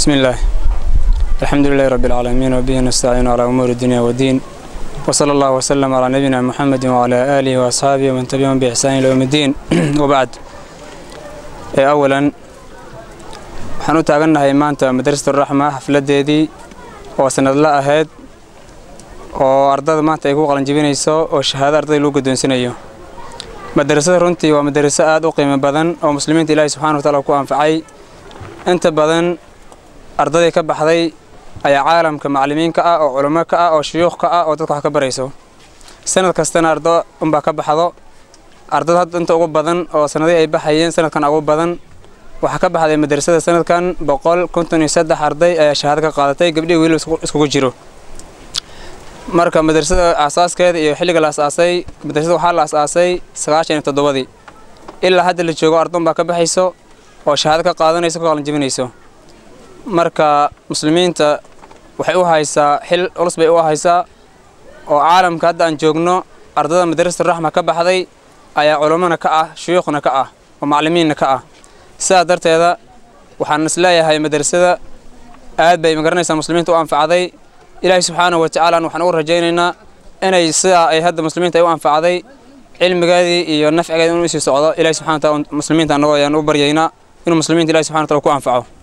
بسم الله الحمد لله رب العالمين وبه نستعين على أمور الدنيا والدين وصلى الله وسلم على نبينا محمد وعلى آله وأصحابه ومن تبعهم بإحسان إلى يوم الدين وبعد إيه أولا waxaan u taagannahay maanta madrasatu raxma xafladeedii oo sanadla ahayd oo ardada maanta ay ku qalanjibinayso oo shahaado ardada lagu guddoonsinayo madrasada runtii waa madraso aad u qiimo badan oo muslimiinta ilaahi subxana wa taala ku anfacay inta badan ardadii ka baxday ayaa caalamka macallimiinka ah oo culamo ka ah oo shuyuukh ka ah oo dadka wax ka barayso sanad kastana ardo unbaa ka baxdo ardada hadda inta ugu badan oo sanadihii ay baxayeen sanadkan ugu badan waxaa ka baxday madrasada sanadkan boqol konton iyo saddex arday ayaa shahaado ka qaadatay gabdhihii wiilba iskugu jiro marka madrasada aasaaskeeda iyo xilliga la asaasay madrasada waxaa la asaasay sagaashan iyo toddobadii ilaa hadda la joogo ardon baa ka baxayso oo shahaado ka qaadanayso ka qalanjibinayso marka muslimiinta waxay u haysaa xil culus bay u haysaa oo caalamka hadda aan joogno ardada madrasatu raxma ka baxday ayaa culammona ka ah shuyuukhna ka ah oo macallimiinna ka ah sidaas darteeda waxaan is leeyahay madrasada aad bay magaranaysaa muslimiinta u anfacday ilaahay subxaanahu wa tacaala waxaan ugu rajaynaynaa inay sidaa ay hadda muslimiinta ay u anfacday cilmigeedii iyo nafcigeedii inuu isii socdo ilahay subxana wa taala muslimiinta annagoo ayaan u baryaynaa inuu muslimiinta ilahi subxana wa taala ku anfaco